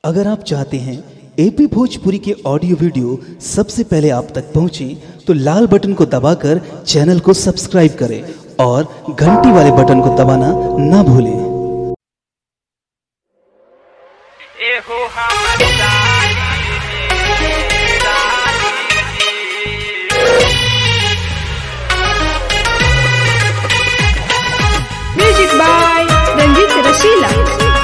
अगर आप चाहते हैं एपी भोजपुरी के ऑडियो वीडियो सबसे पहले आप तक पहुंचे तो लाल बटन को दबाकर चैनल को सब्सक्राइब करें और घंटी वाले बटन को दबाना ना भूलें एहो हमर साली Music by Ranjit Rasila.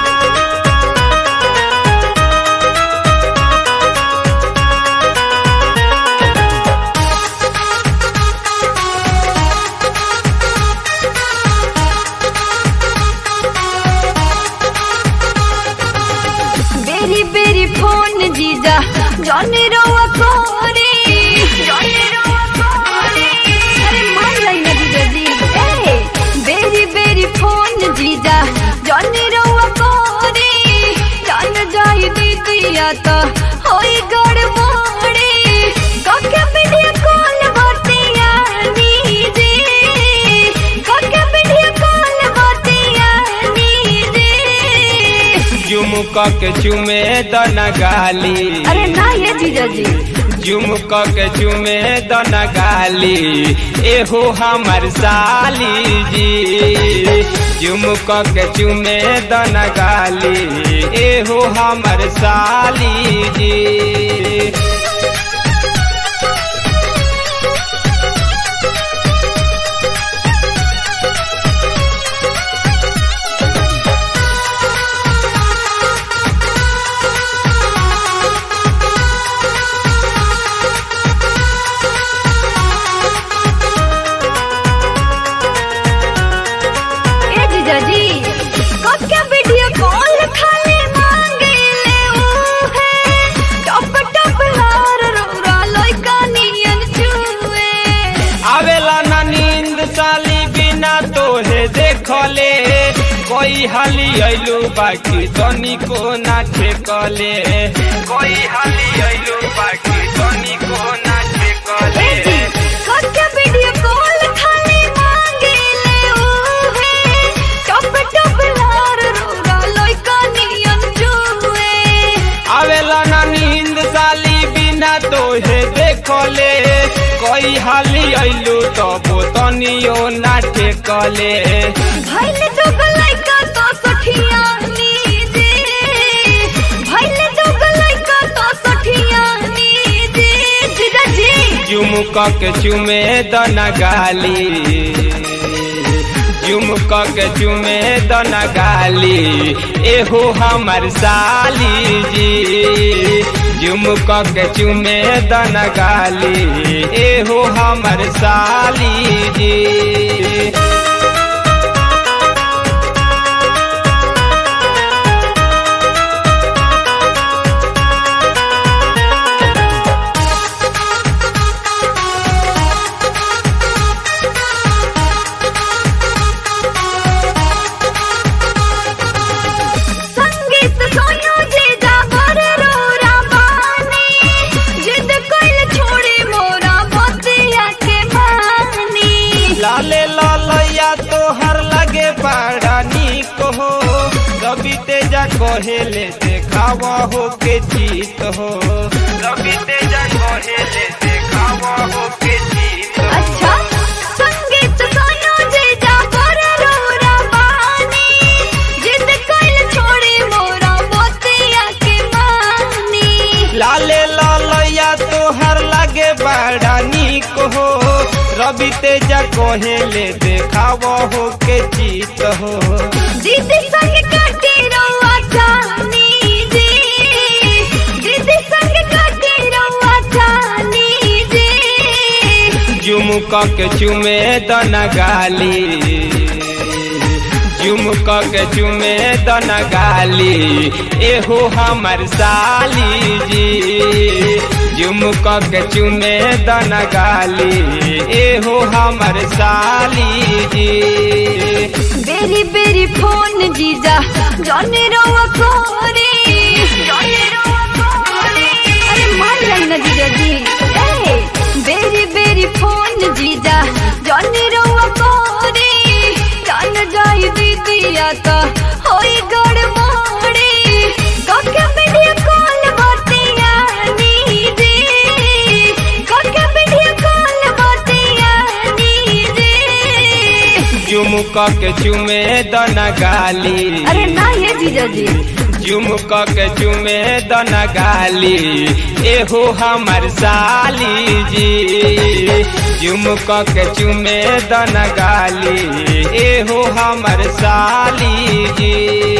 बेरी बेरी फोन जीजा जॉनी रोवा कोरी जॉनी रोवा कोरी अरे मान लाई ना जीजा जी ए बेरी बेरी फोन जीजा जॉनी रोवा कोरी जान जाई दीदिया तो होई गड़बड़ी काके वीडियो कॉल बतिया नीजे काके वीडियो कॉल बतिया नीजे झुमक के चुमे दन गाली अरे ना ये जीजा जी झुमक के चुमे दन गाली एहो हमर साली जी झुमक के चुमे दन गाली एहो हमर साली जी ए जीजा जी कक्का वीडियो कॉल खाली मांगे ले ऊ है टप टप लार रोरा लइका नियन छुए आवेला ना नींद साली बिना तोहे देखले कोई हाली अइलू बाकी तनी को ना ठेकले कोई हाली अइलू बाकी तनी को ना ए ठेकले जी कक्का वीडियो कॉल खाली मांगे ले ऊ है टप टप लार रोरा लइका नियन छुए आवेला ना नींद साली बिना तोहे देखले कोई हाली अइलू तो तनियो ना ठेकले भइले तो लइका तो सठिया नीजे भइले तो लइका तो सठिया नीजे जीजा जी झुमक के चुमे दन गाली झुमक के चुमे दन गाली एहो हमर साली जी झुमक के चुमे दन गाली एहो हमर साली जी संगीत सोयो जीजा बर रोरा बानी जिद कइल छोड़ी मोरा बतिया के बानी लाले लालैया तोहर लगे बड़ा नीक हो रवि तेजा कहेले देखावा हो के जीत हो रवि तेजा कहेले देखावा हो के जीत हो अच्छा संगीत सोयो जीजा बर रोरा बानी जिद कइल छोड़ी मोरा बतिया के बानी लाले लालैया तोहर लगे बड़ा नीक हो रवि तेजा कहेले देखावा हो के जीत हो दीदी संग काटे रउआ जानी जी दीदी संग काटे रउआ जानी जी झुमक के चुमे दन गाली झुमक के चुमे दन गाली एहो हमर साली जी झुमक के चुमे दन गाली एहो हमर साली जी बेरी बेरी फोन जीजा जाने रउआ कोरी जाने रउआ कोरी अरे मान लाई ना जीजा जी ए बेरी बेरी फोन जीजा जाने रउआ कोरी जान जाई दीदिया तो होई गड़बड़ी काके वीडियो झुमक के चुमे दन गाली अरे ना ये जीजा जी झुमक के चुमे दन गाली एहो हमर साली जी झुमक के चुमे दन गाली एहो हमर साली जी